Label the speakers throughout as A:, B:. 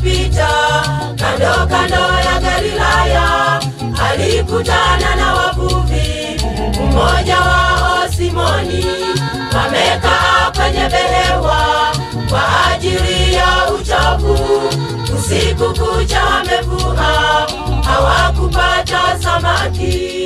A: akipita kando kando ya Galilaya, alikutana na wavuvi, mmoja wao Simoni, wamekaa kwenye behewa kwa ajili ya uchafu. Usiku kucha wamevua, hawakupata samaki.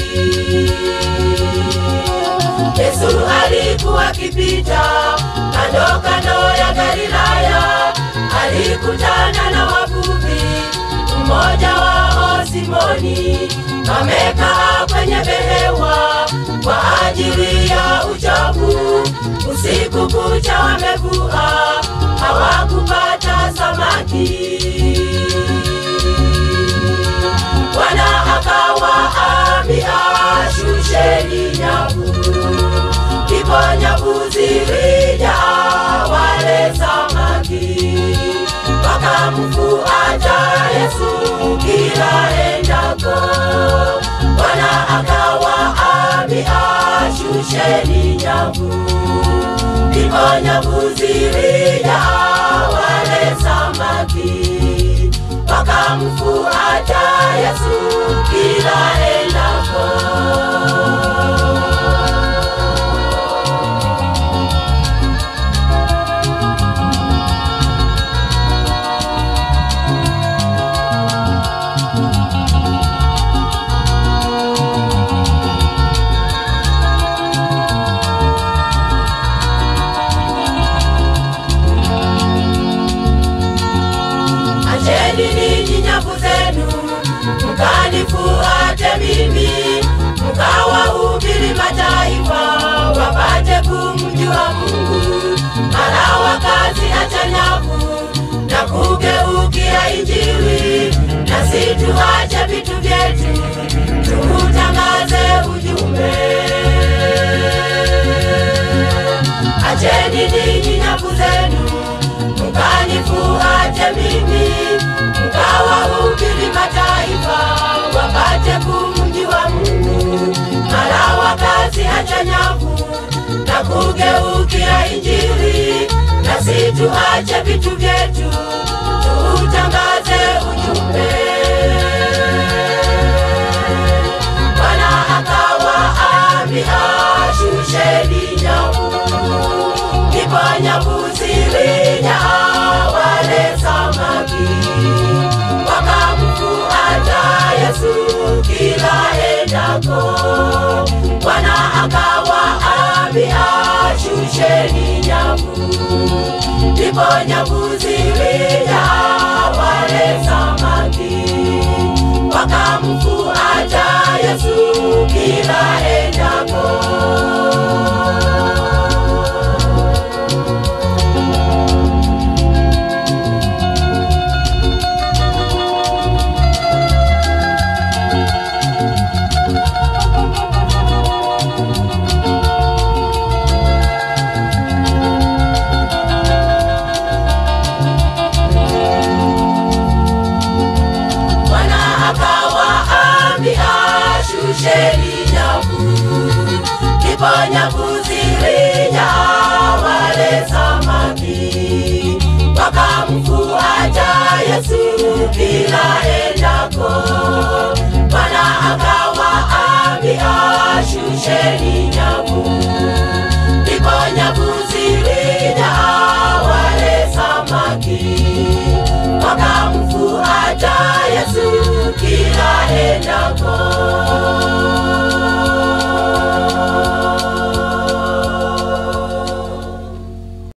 A: Yesu alikuwa akipita kando kando ya Galilaya, alikutana na wavuvi, mmoja wao Simoni, wamekaa kwenye behewa kwa ajili ya uchafu. Usiku kucha wamevua, hawakupata samaki. Bwana akawaambia, shusheni nyavu. Ndipo nyavu zilijaa wale samaki, wakamfuata Yesu kila endako. Bwana akawaambia, shusheni nyavu. Ndipo nyavu zilijaa wale samaki, wakamfuata Yesu kila endako. Acheni ninyi nyavu zenu, mkanifuate mimi, mkawahubiri mataifa wapate kumjua Mungu. Mara wakazi acha nyavu na kugeukia Injili, nasi tuache vitu vyetu tuutangaze ujumbe. Acheni ninyi nyavu zenu mkanifuate mimi, mkawahubiri mataifa wapate kumjua Mungu. Mara wakazi acha nyavu na kugeukia Injili, nasi tuache vitu vyetu tuutangaze ujumbe. Bwana akawaambia, shusheni nyavu ndipo nyavu zilijaa wale samaki, wakamfuata Yesu kila endako. Bwana akawaambia, shusheni nyavu. Ndipo nyavu zilijaa wale samaki, wakamfuata Yesu kila endako. Bwana akawaambia, shusheni nyavu. Ndipo nyavu zilijaa wale samaki, wakamfuata Yesu kila